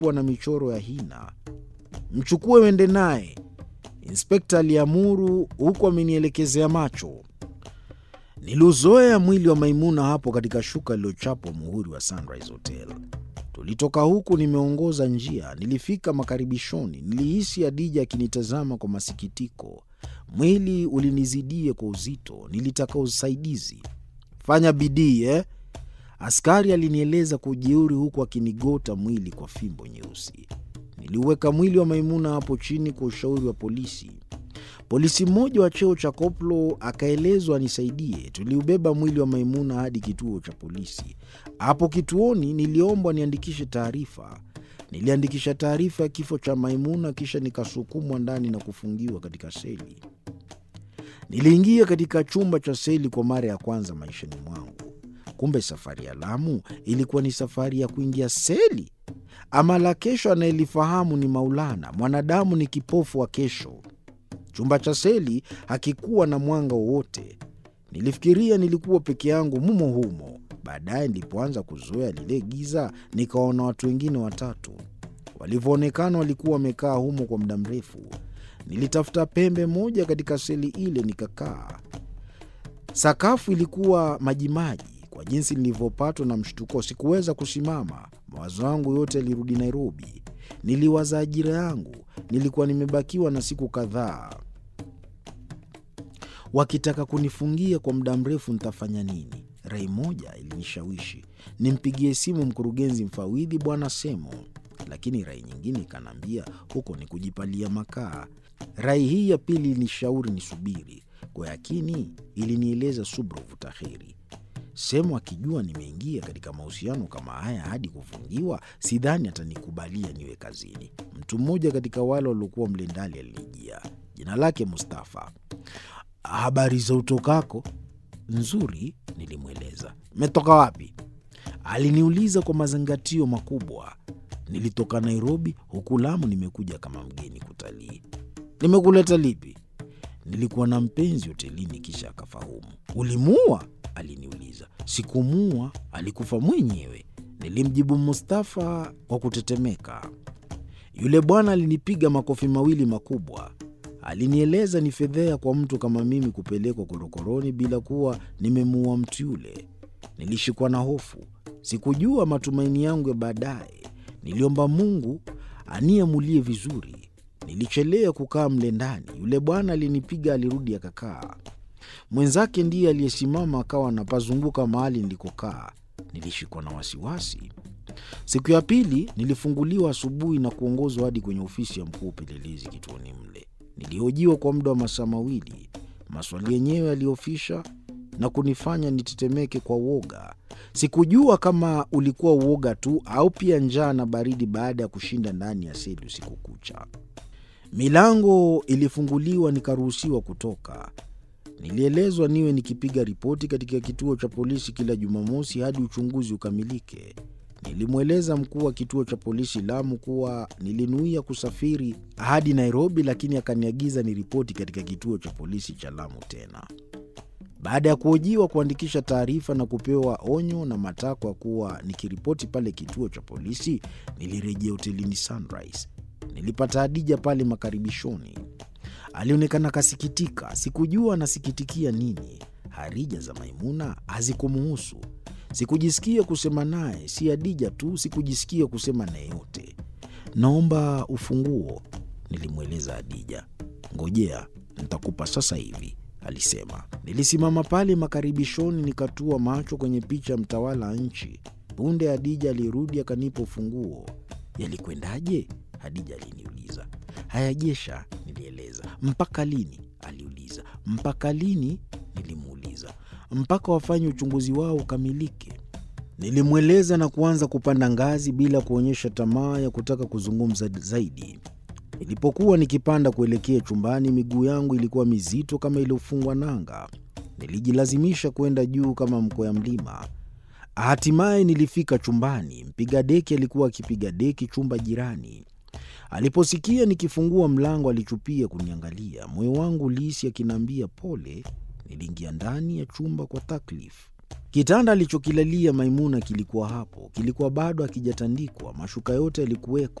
kuwa na michoro ya hina. Mchukue uende naye, inspekta aliamuru, huku amenielekezea macho. Niliuzoea mwili wa Maimuna hapo katika shuka lililochapwa muhuri wa Sunrise Hotel. Tulitoka huku nimeongoza njia, nilifika makaribishoni. Nilihisi Adija akinitazama kwa masikitiko. Mwili ulinizidia kwa uzito, nilitaka usaidizi. Fanya bidii eh? Askari alinieleza kwa ujeuri, huku akinigota mwili kwa fimbo nyeusi. Niliuweka mwili wa Maimuna hapo chini kwa ushauri wa polisi. Polisi mmoja wa cheo cha koplo akaelezwa anisaidie. Tuliubeba mwili wa Maimuna hadi kituo cha polisi. Hapo kituoni niliombwa niandikishe taarifa. Niliandikisha taarifa ya kifo cha Maimuna, kisha nikasukumwa ndani na kufungiwa katika seli. Niliingia katika chumba cha seli kwa mara ya kwanza maishani mwangu. Kumbe safari ya Lamu ilikuwa ni safari ya kuingia seli. Ama la kesho anayelifahamu ni Maulana. Mwanadamu ni kipofu wa kesho. Chumba cha seli hakikuwa na mwanga wowote. Nilifikiria nilikuwa peke yangu mumo humo. Baadaye nilipoanza kuzoea lile giza, nikaona watu wengine watatu. Walivyoonekana walikuwa wamekaa humo kwa muda mrefu. Nilitafuta pembe moja katika seli ile nikakaa. Sakafu ilikuwa majimaji. Kwa jinsi nilivyopatwa na mshtuko, sikuweza kusimama. Mawazo yangu yote yalirudi Nairobi. Niliwaza ajira yangu. Nilikuwa nimebakiwa na siku kadhaa. Wakitaka kunifungia kwa muda mrefu, nitafanya nini? Rai moja ilinishawishi nimpigie simu mkurugenzi mfawidhi Bwana Semo, lakini rai nyingine ikaniambia huko ni kujipalia makaa. Rai hii ya pili ilinishauri nisubiri. Kwa yakini ilinieleza subra vuta heri. Semo akijua nimeingia katika mahusiano kama haya hadi kufungiwa, sidhani atanikubalia niwe kazini. Mtu mmoja katika wale waliokuwa mle ndani alinijia, jina lake Mustafa. Habari za utokako? Nzuri, nilimweleza. Metoka wapi? Aliniuliza kwa mazingatio makubwa. Nilitoka Nairobi, huku Lamu nimekuja kama mgeni kutalii. Nimekuleta lipi? Nilikuwa na mpenzi hotelini, kisha akafahamu. Ulimuua? Aliniuliza. Sikumuua, alikufa mwenyewe, nilimjibu Mustafa kwa kutetemeka. Yule bwana alinipiga makofi mawili makubwa. Alinieleza ni fedhea kwa mtu kama mimi kupelekwa korokoroni bila kuwa nimemuua mtu yule. Nilishikwa na hofu, sikujua matumaini yangu ya baadaye. Niliomba Mungu aniamulie vizuri. Nilichelea kukaa mle ndani. Yule bwana alinipiga, alirudi akakaa. Mwenzake ndiye aliyesimama akawa anapazunguka mahali nilikokaa. Nilishikwa na wasiwasi. Siku ya pili nilifunguliwa asubuhi na kuongozwa hadi kwenye ofisi ya mkuu upelelezi kituoni mle. Nilihojiwa kwa muda wa masaa mawili. Maswali yenyewe yaliofisha na kunifanya nitetemeke kwa uoga. Sikujua kama ulikuwa uoga tu au pia njaa na baridi baada ya kushinda ndani ya seli usiku kucha. Milango ilifunguliwa, nikaruhusiwa kutoka. Nilielezwa niwe nikipiga ripoti katika kituo cha polisi kila Jumamosi hadi uchunguzi ukamilike. Nilimweleza mkuu wa kituo cha polisi Lamu kuwa nilinuia kusafiri hadi Nairobi, lakini akaniagiza niripoti katika kituo cha polisi cha Lamu tena. Baada ya kuhojiwa, kuandikisha taarifa na kupewa onyo na matakwa kuwa nikiripoti pale kituo cha polisi, nilirejea hotelini Sunrise. Nilipata Hadija pale makaribishoni. Alionekana kasikitika. Sikujua anasikitikia nini. Harija za Maimuna hazikumuhusu. Sikujisikia kusema naye, si Hadija tu, sikujisikia kusema naye yote. Naomba ufunguo, nilimweleza Hadija. Ngojea, nitakupa sasa hivi, alisema. Nilisimama pale makaribishoni, nikatua macho kwenye picha ya mtawala wa nchi. Punde Hadija alirudi akanipa ufunguo. Yalikwendaje? Hadija aliniuliza. Hayajesha, nilieleza. Mpaka lini? aliuliza. Mpaka lini? Nilimuuliza. Mpaka wafanye uchunguzi wao ukamilike. Nilimweleza na kuanza kupanda ngazi bila kuonyesha tamaa ya kutaka kuzungumza zaidi. Nilipokuwa nikipanda kuelekea chumbani, miguu yangu ilikuwa mizito kama iliyofungwa nanga. Nilijilazimisha kwenda juu kama mkwea mlima. Hatimaye nilifika chumbani. Mpiga deki alikuwa akipiga deki chumba jirani. Aliposikia nikifungua mlango, alichupia kuniangalia. Moyo wangu ulihisi akiniambia pole. Niliingia ndani ya chumba kwa taklif. Kitanda alichokilalia Maimuna kilikuwa hapo, kilikuwa bado hakijatandikwa, mashuka yote yalikuweko.